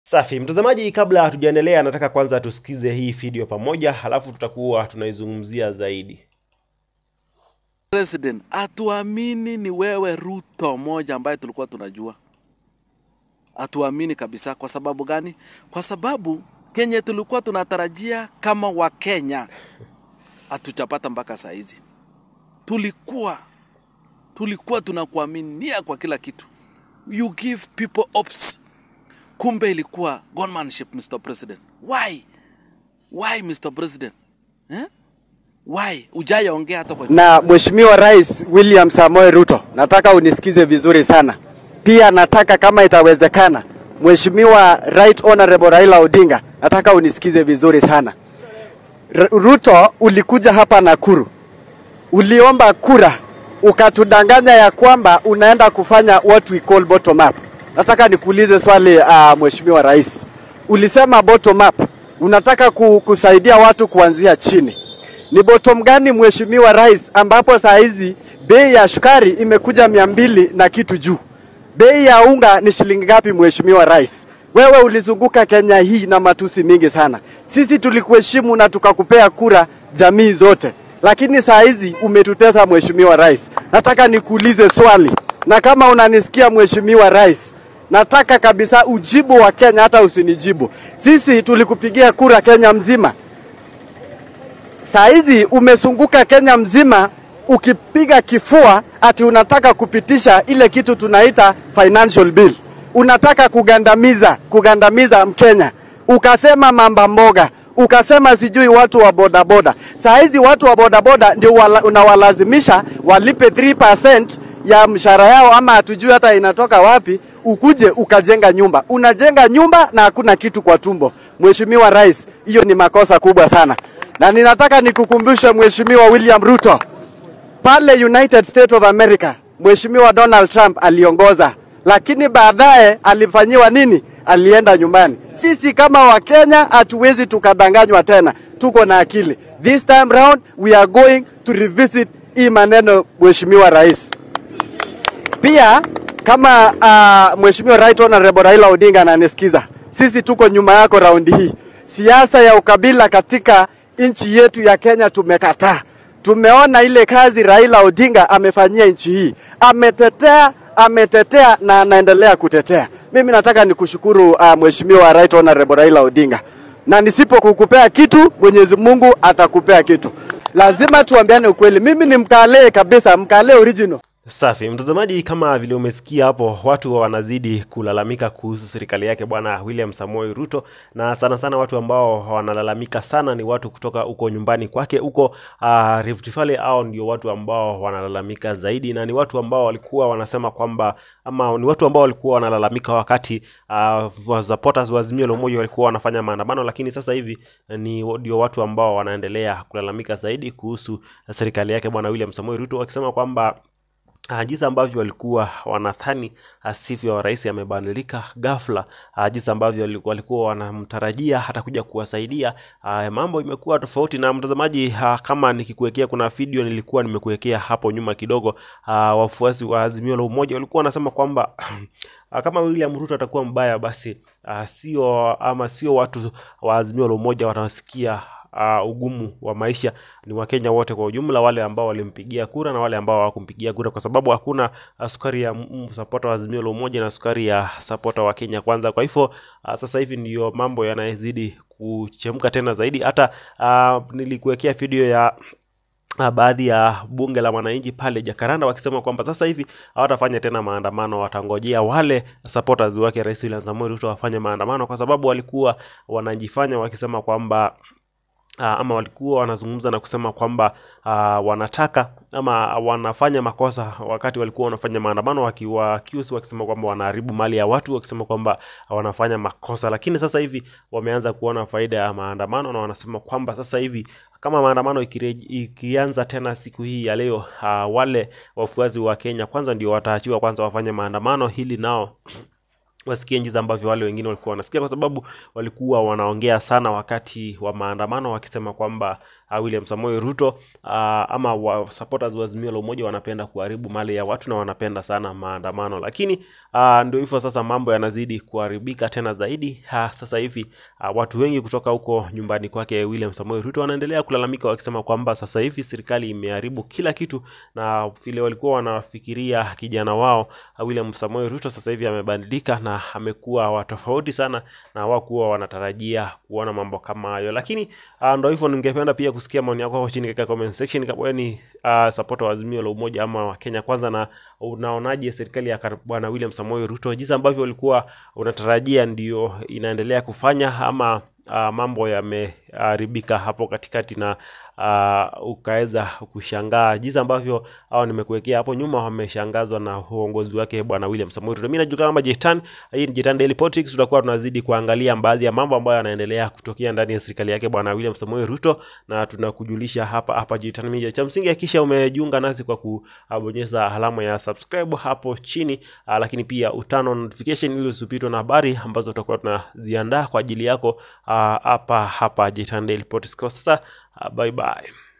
Safi mtazamaji, kabla hatujaendelea, nataka kwanza tusikize hii video pamoja, halafu tutakuwa tunaizungumzia zaidi. President, hatuamini ni wewe Ruto moja ambaye tulikuwa tunajua. Hatuamini kabisa. Kwa sababu gani? Kwa sababu kenye tulikuwa tunatarajia kama Wakenya hatuchapata mpaka saa hizi. Tulikuwa tulikuwa tunakuaminia kwa kila kitu, you give people hopes. Kumbe ilikuwa gunmanship, Mr. President. Why? Why, Mr. President? Eh? Why? Ujayaongea hata kwa na Mheshimiwa Rais William Samoei Ruto, nataka unisikize vizuri sana. Pia nataka kama itawezekana, Mheshimiwa Right Honorable Raila Odinga, nataka unisikize vizuri sana. R Ruto, ulikuja hapa Nakuru, uliomba kura, ukatudanganya ya kwamba unaenda kufanya what we call bottom up. Nataka nikuulize swali uh, Mheshimiwa Rais, ulisema bottom up, unataka ku, kusaidia watu kuanzia chini ni bottom gani mheshimiwa rais, ambapo saa hizi bei ya sukari imekuja mia mbili na kitu juu? Bei ya unga ni shilingi ngapi mheshimiwa rais? Wewe ulizunguka Kenya hii na matusi mingi sana. Sisi tulikuheshimu na tukakupea kura jamii zote, lakini saa hizi umetutesa mheshimiwa rais. Nataka nikuulize swali, na kama unanisikia mheshimiwa rais, nataka kabisa ujibu wa Kenya, hata usinijibu. Sisi tulikupigia kura Kenya mzima, saa hizi umezunguka Kenya mzima ukipiga kifua ati unataka kupitisha ile kitu tunaita financial bill, unataka kugandamiza kugandamiza Mkenya, ukasema mamba mboga, ukasema sijui watu wa bodaboda. Saa hizi watu wa bodaboda ndio wala, unawalazimisha walipe 3% ya mshahara yao, ama hatujui hata inatoka wapi, ukuje ukajenga nyumba. Unajenga nyumba na hakuna kitu kwa tumbo. Mheshimiwa Rais, hiyo ni makosa kubwa sana na ninataka nikukumbushe Mheshimiwa William Ruto, pale United States of America Mheshimiwa Donald Trump aliongoza, lakini baadaye alifanyiwa nini? Alienda nyumbani. Sisi kama Wakenya hatuwezi tukadanganywa tena, tuko na akili. This time round we are going to revisit hii maneno, Mheshimiwa Rais. Pia kama uh, Mheshimiwa Right Honorable Raila Odinga ananisikiza, sisi tuko nyuma yako raundi hii. Siasa ya ukabila katika nchi yetu ya Kenya tumekataa. Tumeona ile kazi Raila Odinga amefanyia nchi hii, ametetea ametetea na anaendelea kutetea. Mimi nataka nikushukuru uh, Mheshimiwa Right Honorable Raila Odinga, na nisipokukupea kitu Mwenyezi Mungu atakupea kitu. Lazima tuambiane ukweli. Mimi ni mkalee kabisa, mkalee original. Safi mtazamaji, kama vile umesikia hapo, watu wanazidi kulalamika kuhusu serikali yake bwana William Samoei Ruto, na sana sana watu ambao wanalalamika sana ni watu kutoka huko nyumbani kwake huko uh, Rift Valley. Hao ndio watu ambao wanalalamika zaidi, na ni watu ambao walikuwa wanasema kwamba ama ni watu ambao walikuwa wanalalamika wakati uh, supporters wa Azimio la Umoja walikuwa wanafanya maandamano, lakini sasa hivi ni ndio watu ambao wanaendelea kulalamika zaidi kuhusu serikali yake bwana William Samoei Ruto wakisema kwamba Uh, jinsi ambavyo walikuwa wanadhani asivyo wa rais amebadilika ghafla. Uh, jinsi ambavyo walikuwa wanamtarajia hata kuja kuwasaidia, uh, mambo imekuwa tofauti. Na mtazamaji, uh, kama nikikuwekea, kuna video nilikuwa nimekuwekea hapo nyuma kidogo, uh, wafuasi wa Azimio la Umoja walikuwa wanasema kwamba kama William Ruto atakuwa mbaya, basi uh, sio ama sio watu wa Azimio la Umoja watasikia uh, ugumu wa maisha ni Wakenya wote kwa ujumla, wale ambao walimpigia kura na wale ambao hawakumpigia kura, kwa sababu hakuna uh, sukari ya sapota wa Azimio la Umoja na sukari ya sapota wa Kenya Kwanza. Kwa hivyo uh, sasa hivi ndiyo mambo yanayozidi kuchemka tena zaidi. Hata uh, nilikuwekea video ya baadhi ya bunge la wananchi pale Jakaranda wakisema kwamba sasa hivi hawatafanya tena maandamano, watangojea wale supporters wake Rais William Samoei Ruto wafanye maandamano, kwa sababu walikuwa wanajifanya wakisema kwamba Uh, ama walikuwa wanazungumza na kusema kwamba uh, wanataka ama wanafanya makosa wakati walikuwa wanafanya maandamano, wakiwa accuse wakisema kwamba wanaharibu mali ya watu, wakisema kwamba wanafanya makosa. Lakini sasa hivi wameanza kuona faida ya maandamano na wanasema kwamba sasa hivi kama maandamano ikianza tena siku hii ya leo, uh, wale wafuasi wa Kenya Kwanza ndio wataachiwa kwanza wafanye maandamano, hili nao wasikie jinsi ambavyo wale wengine walikuwa wanasikia, kwa sababu walikuwa wanaongea sana wakati wa maandamano wakisema kwamba uh, William Samoei Ruto uh, ama wa supporters wa Azimio la Umoja wanapenda kuharibu mali ya watu na wanapenda sana maandamano, lakini uh, ndio hivyo sasa, mambo yanazidi kuharibika tena zaidi. Uh, sasa hivi uh, watu wengi kutoka huko nyumbani kwake William Samoei Ruto wanaendelea kulalamika wakisema kwamba sasa hivi serikali imeharibu kila kitu, na vile walikuwa wanafikiria kijana wao uh, William Samoei Ruto sasa hivi amebadilika na amekuwa wa tofauti sana na hawakuwa wanatarajia kuona mambo kama hayo, lakini uh, ndo hivyo. Ningependa pia kusikia maoni yako hapo chini katika comment section, kama wewe ni uh, supporter wa Azimio la Umoja ama wa Kenya Kwanza, na unaonaje serikali ya kar- bwana William Samoei Ruto, jinsi ambavyo ulikuwa unatarajia ndio inaendelea kufanya ama uh, mambo yameharibika hapo katikati na uh, ukaweza kushangaa jinsi ambavyo au nimekuwekea hapo nyuma wameshangazwa na uongozi wake bwana William Samoei Ruto. Mimi najulikana kama Jetan, hii ni Jetan Daily Politics. Tutakuwa tunazidi kuangalia baadhi ya mambo ambayo yanaendelea kutokea ndani ya serikali yake bwana William Samoei Ruto, na tunakujulisha hapa hapa Jetan Media. Cha msingi hakikisha umejiunga nasi kwa kubonyeza alama ya subscribe hapo chini, uh, lakini pia utano notification ili usipitwe na habari ambazo tutakuwa tunaziandaa kwa ajili yako uh, hapa hapa Jetan Daily Politics. Kwa sasa uh, bye bye.